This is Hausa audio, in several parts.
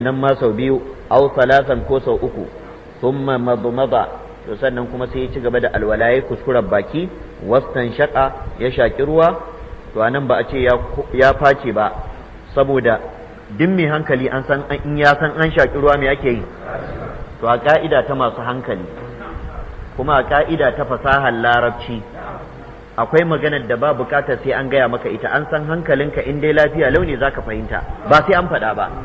nan ma sau biyu aw salasan ko sau uku thumma madmada to sannan kuma sai ya ci gaba da alwala ya kuskuren baki wastan shaka ya shaki ruwa to anan ba a ce ya face ba saboda duk mai hankali an san in ya san an shaki ruwa me ake yi to a ka'ida ta masu hankali kuma a ka'ida ta fasahar larabci akwai maganar da ba bukatar sai an gaya maka ita an san hankalinka in dai lafiya launi za ka fahimta ba sai an faɗa ba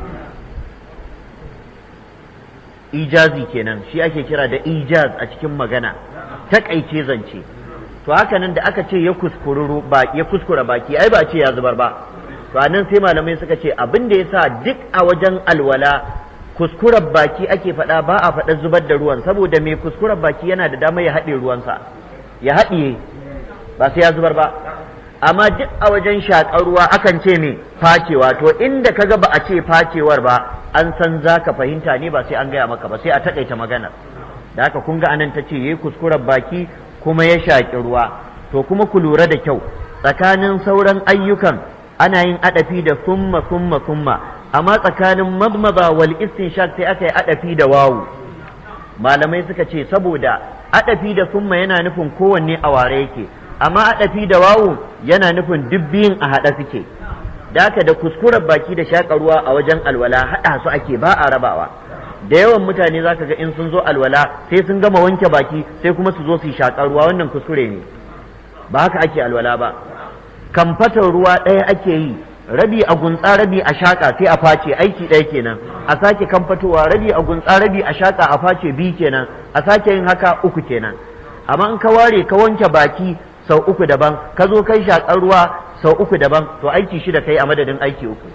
ijazi kenan shi ake kira da ijaz a cikin magana taƙaice zance to haka nan da aka ce ya kuskure ya kuskura baki ai ba ce ya zubar ba to anan sai malamai suka ce abin da yasa duk a wajen alwala kuskuren baki ake faɗa ba a faɗa zubar da ruwan saboda mai kuskuren baki yana da dama ya haɗe ruwansa ya haɗiye ba sai ya zubar ba amma duk a wajen shaƙar ruwa akan ce me facewa to inda kaga ba a ce facewar ba an san za ka fahimta ne ba sai an gaya maka ba sai a taƙaita magana da haka kun ga anan ta ce yayi kuskuren baki kuma ya shaƙi ruwa to kuma ku lura da kyau tsakanin sauran ayyukan ana yin adafi da summa summa summa amma tsakanin madmada wal istinshaq sai aka yi adafi da wawu malamai suka ce saboda adafi da summa yana nufin kowanne a ware yake amma adafi da wawu yana nufin duk biyun a haɗa suke da haka da kuskuren baki da shaƙa ruwa a wajen alwala haɗa su ake ba a rabawa da yawan mutane za ka ga in sun zo alwala sai sun gama wanke baki sai kuma su zo su yi shaƙar ruwa wannan kuskure ne ba haka ake alwala ba kamfatar ruwa ɗaya ake yi rabi a gunsa rabi a shaƙa sai a face aiki ɗaya kenan a sake kamfatowa rabi a gunsa rabi a shaƙa a face biyu kenan a sake yin haka uku kenan amma in ka ware ka wanke baki sau uku daban ka zo kai shaƙar ruwa sau uku daban to aiki shida kai a madadin aiki uku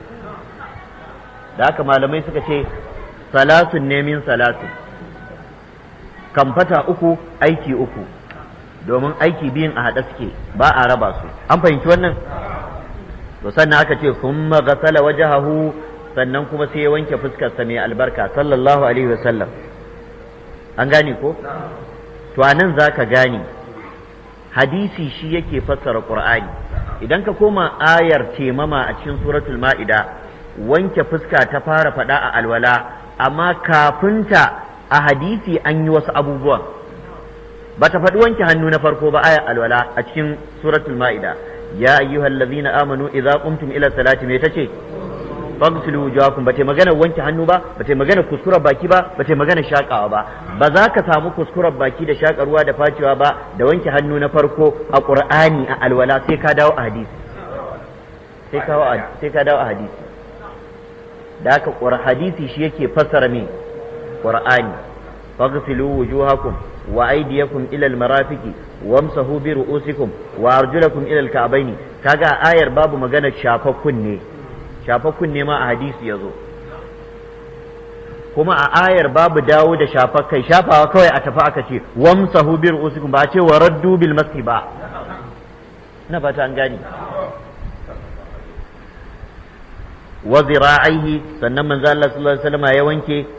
da haka malamai suka ce salasun ne min salasun kamfata uku aiki uku domin aiki biyun a haɗe suke ba a raba su an fahimci wannan to sannan aka ce summa ghasala wajhahu sannan kuma sai ya wanke fuskarsa mai albarka sallallahu alaihi wasallam an gane ko to anan zaka gane hadisi shi yake fassara qur'ani idan ka koma ayar temama a cikin suratul ma'ida wanke fuska ta fara faɗa a alwala amma kafinta a hadisi an yi wasu abubuwan ba ta faɗi wanke hannu na farko ba ayar alwala a cikin suratul ma'ida ya ayyuhal ladzina amanu idza qumtum ila salati me tace faghsilu wujuhakum bata magana wanke hannu ba bata magana kuskuren baki ba bata magana shakawa ba ba za ka samu kuskuren baki da shakarwa da facewa ba da wanke hannu na farko a qur'ani a alwala sai ka dawo a hadisi sai ka sai ka dawo a hadisi da haka hadisi shi yake fassara me qur'ani faghsilu wujuhakum wa aydiyakum ila almarafiqi wamsahu bi ru'usikum wa arjulakum ila alka'baini kaga ayar babu magana shafakkun ne shafakkun ne ma a hadisi yazo kuma a ayar babu dawo da shafakkai shafawa kawai a tafi aka ce wamsahu bi ru'usikum ba a ce wa raddu bil masi ba na fata an gani wa zira'ihi sannan manzo Allah sallallahu alaihi wasallam ya wanke